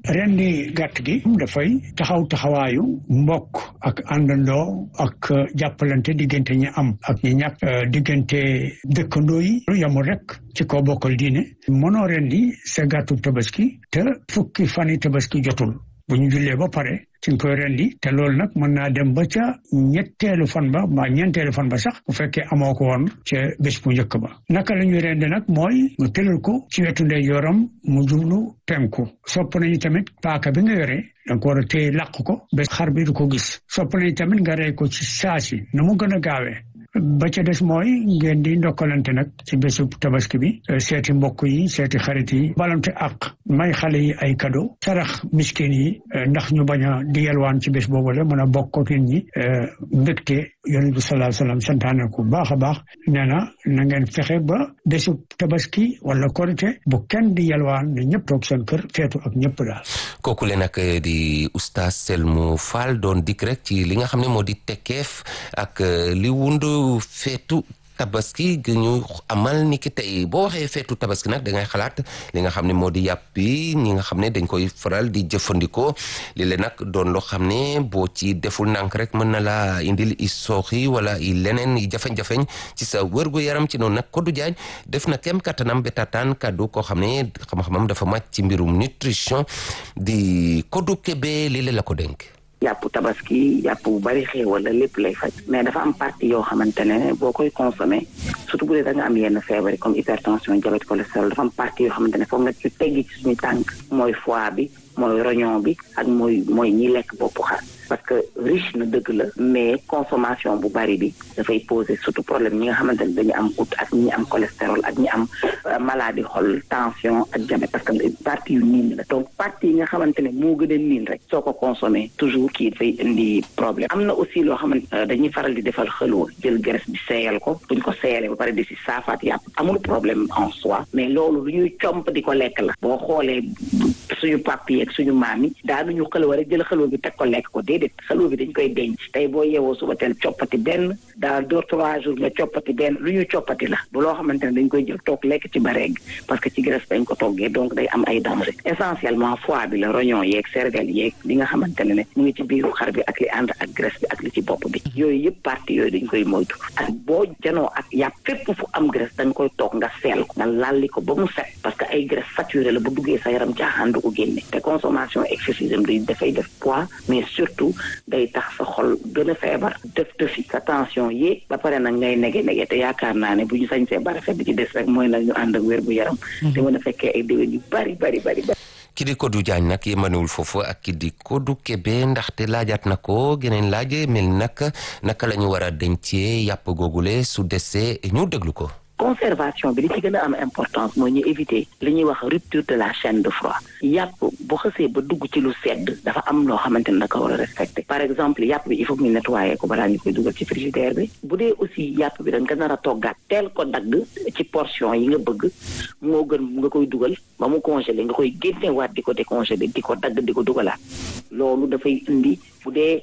rendi gàtt gi dafay taxaw taxawaayu mbokk ak àndandoo ak jàppalante diggante ñi am ak ñi ñàkk diggante dëkkandoo yi yamul rek ci kaw bokkal diine mënoo rendi sa gàttu tabaski te fukki fani tabaski jotul bu ñu jullee ba pare ci nga koy rendi te loolu nag mën naa dem ba ca ñetteelu fan ba mbaa ñeenteelu fan ba sax bu fekkee amoo ko woon ca bés bu njëkk ba naka la ñuy rendi nag mooy nga tëral ko ci wetu ndeyjooram mu jublu penku sopp nañu tamit paaka bi nga yore danga ko war a téye làq ko ba xar bi du ko gis sopp nañu tamit nga rey ko ci saasi na mu gën a gaawee ba ca des mooy ngeen di ndokkalante nag ci bésu tabaski bi seeti mbokk yi seeti xarit yi balante ak may xale yi ay cadeau sarax miskin yi ndax ñu bañ a di yelwaan ci bés boobu la mën a bokk ak ñi mbégte yonent bi sallallahu alayhi wasallam santaane ko baax a baax nee na na ngeen fexe ba bésu tabaski wala korite bu kenn di yelwaan ne ñëpp toog seen kër feetu ak ñëpp daal. kooku le nag di oustaz Selmou Fall doon dikk rek ci li nga xam ne moo di tekkeef ak li wundu feetu tabaski gi ñu amal ni ki tey boo waxee feetu tabaski nag da ngay xalaat li nga xam ne moo di yàpp bi ñi nga xam ne dañ koy faral di jëfandikoo li leen nag doon loo xam ne boo ci deful nànk rek mën na laa indil i sooxi wala i leneen i jafeñ-jafeñ ci sa wërgu yaram ci noonu nag Kodou Diagne def na kem kattanam ba tataan kaddu koo xam ne xam-xamam dafa màcc ci mbirum nutrition di Kodou Kébé lii la ko dénk yàpp tabaski yàpp bu bari xéewal la lépp lay faj mais dafa am partie yoo xamante ne boo koy consommé surtout bu dee da nga am yenn feebar yi comme hypertension diabète cholestérol dafa am partie yoo xamante ne foog nga ci teggi ci suñu tànk mooy foie bi mooy rognon bi ak mooy mooy ñi lekk boppu xar parce que riche na dëgg la mais consommation bu bari bi dafay poser surtout problème ñi nga xamante ne dañu am goutte ak ñi am cholestérol ak ñi am maladie xol tension ak diabète parce que partie yu niin la donc partie yi nga xamante ne moo gën a niin rek soo ko consommé toujours kii dafay indi problème am na aussi loo xamante dañuy faral di defal xëloo jël graisse bi seeyal ko buñ ko seeyalee ba pare di si saafaat yàpp amul problème en soi mais loolu lu ñuy comp di ko lekk la boo xoolee suñu papi ak suñu maam yi daanuñu xëloo rek jël xëloo bi teg ko lekk ko déedéet xëloo bi dañ koy denc tey boo yeewoo suba teel coppati benn daal deux trois jours nga coppati benn lu ñu coppati la bu loo xamante ne dañ koy jël toog lekk ci bareeg parce que ci graisse dañ ko toggee donc day am ay danger essentiellement foie bi la rognon yeeg cervelle yeeg li nga xamante ne ne mu ngi ci biiru xar bi ak li ànd ak graisse bi ak li ci bopp bi yooyu yëpp partie yooyu dañ koy moytu ak boo janoo ak yàpp fépp fu am graisse dañ koy toog nga seel ko nga lalli ko ba mu set parce que ay graisse saturé la bu duggee sa yaram caaxaan du ko génne te consommation excessive day dafay def poids mais surtout day tax sa xol gën a feebar def tëfi sa tension yéeg ba pare nag ngay nege nege te yaakaar naa ne bu ñu sañsee bara fet bi ci des rek mooy nag ñu ànd ak wér bu yaram te mën a fekkee ay déwén yu bari bari bari bari ki di Kodou Diagne nag yemanewul foofu ak ki di Kodou Kébé ndaxte laajaat na ko geneen laaj mel nag naka la ñu war a dencee yàpp googule su desee ñu déglu ko conservation bi li ci gën a am importance mooy ñu éviter li ñuy wax rupture de la chaîne de froid yàpp bu xësee ba dugg ci lu sedd dafa am loo xamante ne da ko war a respecté par exemple yàpp bi il faut que ñu nettoyer ko balaa ñu koy dugal ci frigidaire bi bu dee aussi yàpp bi da nga nar a toggaat teel ko dagg ci portion yi nga bëgg moo gën nga koy dugal ba mu congelé nga koy génnewaat di ko décongelé di ko dagg di ko dugalaat loolu dafay indi bu dee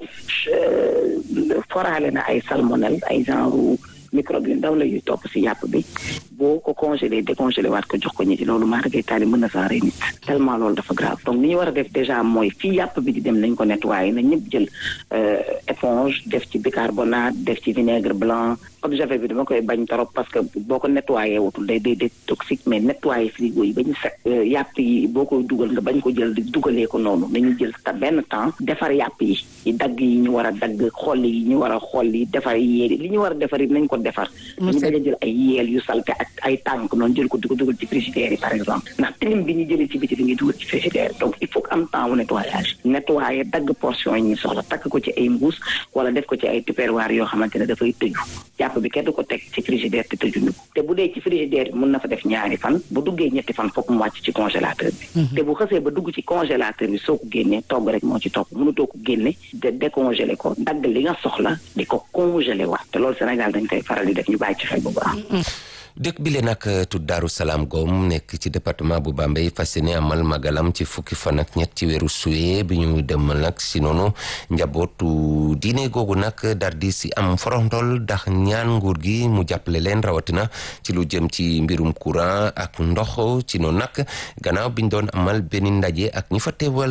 foraale na ay salmonelle ay genre microbe yu ndaw la yuy topp si yàpp bi boo ko congelé décongelé waat ko jox ko ñi ci loolu maa dagay taali mën na saa rey nit tellement loolu dafa grave donc ni ñu war a def déjà mooy fii yàpp bi di dem nañ ko nettoyé na ñëpp jël éponge def ci bicarbonate def ci vinaigre blanc eau de javel bi dama koy bañ trop parce que boo ko nettoyé wutul day day day toxique mais nettoyé frigo yi ba ñu set yàpp yi boo koy dugal nga bañ ko jël di dugalee ko noonu nañu jël ta benn temps defar yàpp yi yi dagg yi ñu war a dagg xolli yi ñu war a xolli defar yéeli li ñu war a defar yi nañ ko defar ñu bañ a jël ay yeel yu salte ak ay tànk noonu jël ko di ko dugal ci frigidaire yi par exemple ndax tilim bi ñu jëlee ci biti bi ngi dugal ci frigidaire donc il faut que am temps wu nettoyage nettoyer dagg portion yi ñu soxla takk ko ci ay mbuus wala def ko ci ay tupperware yoo xamante ne dafay tëju yàpp bi kenn du ko teg ci frigidaire te tëjuñu ko te bu dee ci frigidaire bi mun na fa def ñaari fan bu duggee ñetti fan foog mu wàcc ci congélateur bi te bu xësee ba dugg ci congélateur bi soo ko génnee togg rek moo ci topp mënutoo ko génne de décongelé ko dagg li nga soxla di ko congelé waat te loolu Sénégal dañ koy faral di def ñu bàyyi ci xel bu baax dëkk bi le nag tudd Daaru Salaam Gom nekk ci département bu Bambey fas yéene amal magalam ci fukki fan ak ñett ci weeru suwe bi ñu dem nag si noonu njabootu diine googu nag dar di si am forontol ndax ñaan nguur gi mu jàppale leen rawatina ci lu jëm ci mbirum courant ak ndox ci noonu nag gannaaw biñ doon amal benn ndaje ak ñi fa teewal